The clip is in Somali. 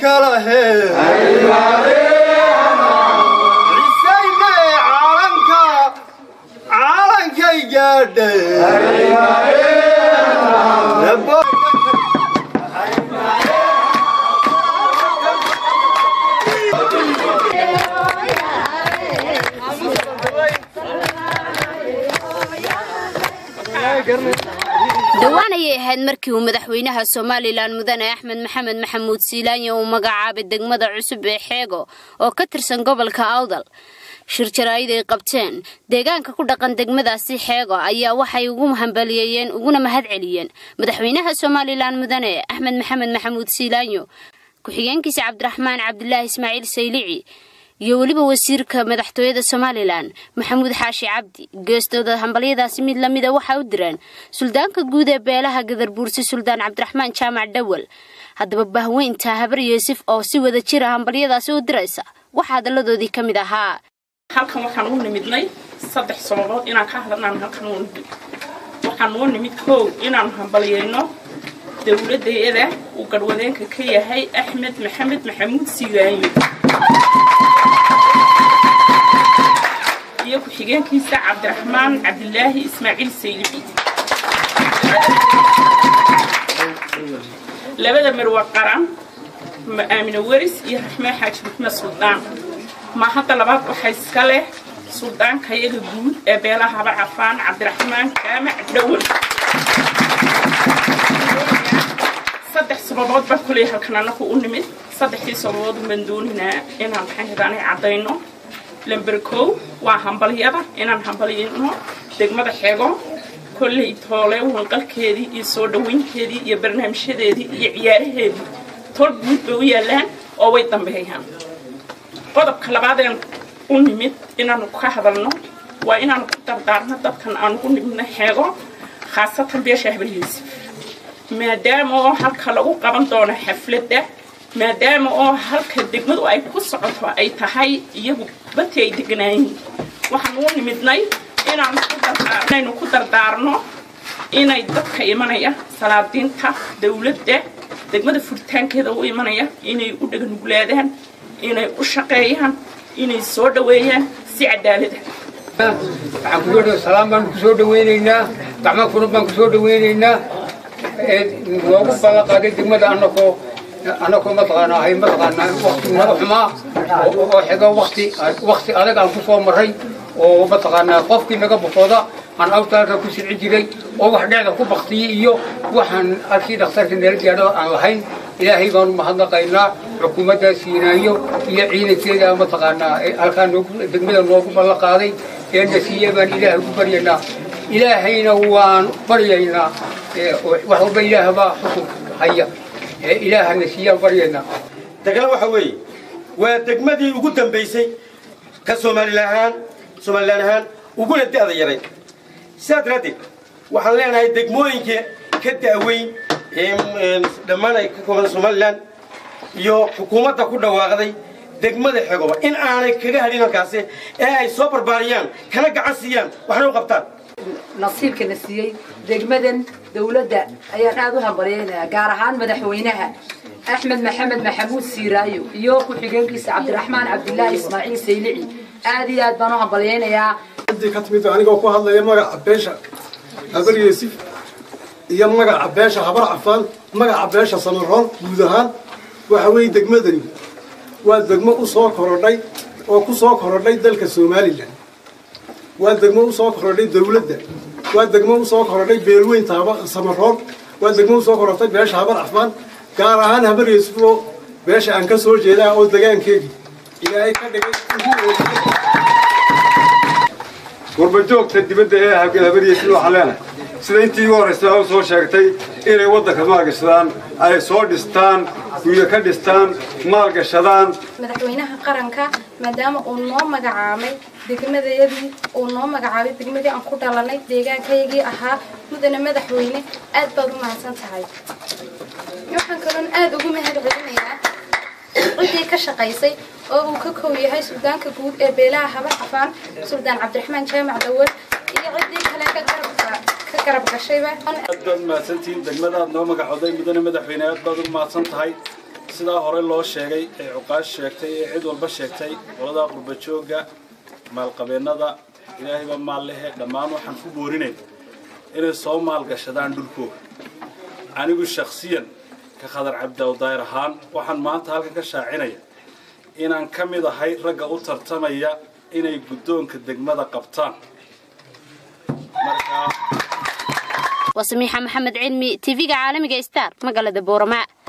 kala he cisayne caalanka caalankay gaadhe dhowaan ayay ahayd markii uu madaxweynaha somalilan mudane axmed maxamed maxamuud siilaanya uu magacaabay degmada cusub ee xeego oo ka tirsan gobolka awdal shir jaraa'id ay qabteen deegaanka ku dhaqan degmadaasi xeego ayaa waxay ugu hambaliyeeyeen uguna mahad celiyeen madaxweynaha somalilan mudane axmed maxamed maxamuud siilaanyo ku-xigeenkiisa cabdiraxmaan cabdilaahi ismaaciil saylici iyo weliba wasiirka madaxtooyada somalilan maxamuud xaashi cabdi geestooda hambalyadaasi mid lamida waxaa u direen suldaanka guud ee beelaha gadarbuursi suldaan cabdiraxmaan jaamac dhawal haddaba bahweynta habar yuusuf oo si wada jira hambalyadaasi u diraysa waxaa hadalladoodii ka mid ahaa halkan waxaan u nimidnay saddex sababood inaan ka hadalnaan halkan u nimid waxaan u nimid kow inaan hambalyayno dowladayada uu garwadeenka ka yahay axmed maxamed maxamuud siilaanyo iyo ku-xigeenkiisa cabdiraxmaan cabdilaahi ismaaciil saylici labada marwa qaran aamine weris iyo raxmee xaaji maxmed suldaan ma hadda labaad waxaa iska leh suldaanka iyaga guud ee beelaha haba cafaan cabdiraxmaan jaamac dhawal saddex sababood baan kuley halkan anaku u nimid saddexdii sababood baan dooninaa inaan maxay hadaanay caddayno lamber kow waa hambalyada inaan hambalyayno degmada xego kolley toole wanqalkeedii iyo soo dhawaynteedii iyo barnaamijyadeedii iyo ciyaaraheedii tol guud bay u yaallaan oo way dambeeyaan qodobka labaadeen u nimid inaanu ka hadalno waa inaanu ku dardaarno dadkan aan ugu nimidno xeego khaasatan beesha habaryeysa maadaama oo halka lagu qaban doono xafladda maadaama oo halka degmadu ay ku socoto ay tahay iyagu bati ay deganaayiin waxaan u nimidnay inaanaynu ku dardaarno inay dadka imanaya salaadiinta dowladda degmada furitaankeeda u imanaya inay u dhaganuglaadaan inay u shaqeeyaan inay soo dhaweeyaan si cadaalada waxaan kusoo dh salaam baanu kusoo dhaweynaynaa gacmo furud baan kusoo dhaweynaynaa noogu ballan qaaday degmada anakoo anakoo mataqaana ahay mataqaana wakti naba xumaa oo xigo wakti wakti adag aan kusoo maray oo mataqaana qofkii naga bukooda aan awtaalka ku silci jiray oo wax dhecda ku baktiyey iyo waxaan halkii dhakhtarka nala gaadho aan lahayn ilaahay baanu mahadnaqaynaa xukuumadda siinaayo iyo ciidankeeda mataqaanaa halkaa noogu degmada noogu ballan qaaday ee nasiiye baan ilaahay ugu baryaynaa ilaahayna waan baryaynaa wax walba ilaah baa xukunka haya ilaaha nasiiyaan baryaynaa degana waxa weeye waa degmadii ugu dambaysay ka somalilan ahaan somalilan ahaan uguna da'da yaray sidaa daraaddeed waxaan leenahay degmooyinka ka da'weyn ee dhammaan ay ka kooban somalilan iyo xukuumadda ku dhawaaqday degmada xegoba in aanay kaga hadhin halkaasi ee ay soo barbaariyaan kana gacan siiyaan waxna u qabtaan nasiibka na siiyey degmadan dawladda ayaan aad u hambalyaynayaa gaar ahaan madaxweynaha axmed maxamed maxamuud siiraayo iyo ku-xigeenkiisa cabdiraxmaan cabdilaahi ismaaciil saylici aad iyo aad baan u hambalyaynayaa ka timid anigoo ku hadlaya magaca beesha habar yuusuf iyo magaca beesha habar cafaan magaca beesha samaroon guud ahaan waxa weeye degmadani waa degmo u soo korodhay oo ku soo korodhay dalka somalilan waa degmo u soo korodhay dawladda waa degmo u soo korodhay beelweynta samaroon waa degmo u soo korodhay beesha habar cafaan gaar ahaan habar yuusuf oo beesha aan ka soo jeedaa oo degaankeedii ilaahay ka dhigay warbajoogta dibadda ee habaryeysin waxaan leenahay sida intii igu horraysa u soo sheegtay inay waddanka maalgashadaan ay soo dhistaan guryo ka dhistaan maalgashadaan madaxweynaha qaranka maadaama uu noo magacaabay degmadayadii uu noo magacaabay degmadii aan ku dhalanay deegaankayagii ahaa mudane madaxweyne aad baad u mahadsan tahay waxaan kaloon aad ugu mahad celinayaa ciddii ka shaqaysay oo uu ka kow yahay suldaanka guud ee beelaha habar cafaan suldaan cabdiraxmaan jaamac dawal iyo ciddii kale ka garab gashayba aad baad mahadsantihiin degmadaad noo magacooday mudane madaxweyne aad baad u mahadsan tahay sidaa hore loo sheegay ee cuqaash sheegtay ee cid walba sheegtay qolada qurbajooga maalqabeennada ilaahayba maal lehe dhammaan waxaan ku boorinay inay soo maalgashadaan dhulkooga anigu shakhsiyan ka khadar cabdiawdaayr ahaan waxaan maanta halkan ka shaacinaya inaan ka mid ahay ragga u tartamaya inay guddoonka degmada qabtaan waa samiixa maxamed cilmi tv-ga caalamiga star magaalada boorama